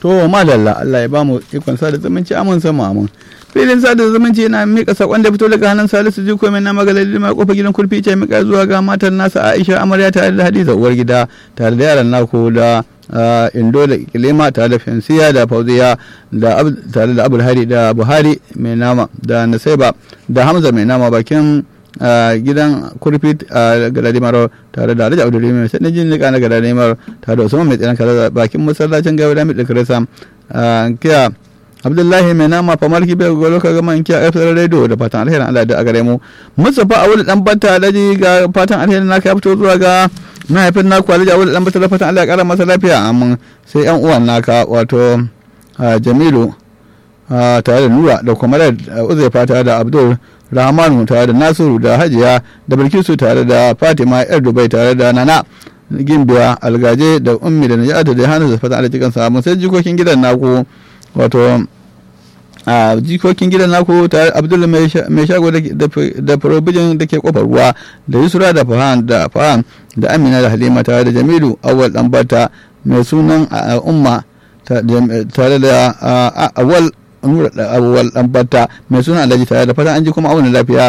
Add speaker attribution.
Speaker 1: to madalla Allah ya bamu ikon sada zumunci amin sama amin filin sada zumunci yana mika sakon da fito daga hannun Salisu Jiko mai nama galadi ma kofar gidan kurfi ce mika zuwa ga matan nasa Aisha amarya tare da Hadiza uwar gida tare da yaran naku da indo da kilima tare da fensiya da fauziya da tare da abulhari da buhari mai nama da nasaiba da hamza mai nama bakin gidan kurfi a galadimar tare da alhaji abdulrahim mai sanin jin nika na galadimar tare da usman mai tsinan kare bakin masallacin gaba da mai kirisa kiya abdullahi mai nama famar kibe gwalo ka gama kiya fsr radio da fatan alherin allah da a gare mu mustapha awul dan banta alhaji ga fatan alherin naka ya fito zuwa ga mahaifin naku alhaji awul dan banta da fatan allah ya kara masa lafiya amma sai yan uwan naka wato jamilu tare da nura da kuma da uzaifa tare da abdul rahmanu tare da nasiru da hajiya da bilkisu tare da fatima yar dubai tare da nana gimbiya algaje da ummi da najata da hana da fatan allah cikin samu sai jikokin gidan naku wato a jikokin gidan naku tare abdul mai shago da probijin da ke kofar ruwa da yusra da fahan da fahan da amina da halima tare da jamilu awal dambata mai sunan umma tare da awal nura da awal dambata mai sunan alhaji tare da fatan an ji kuma auna lafiya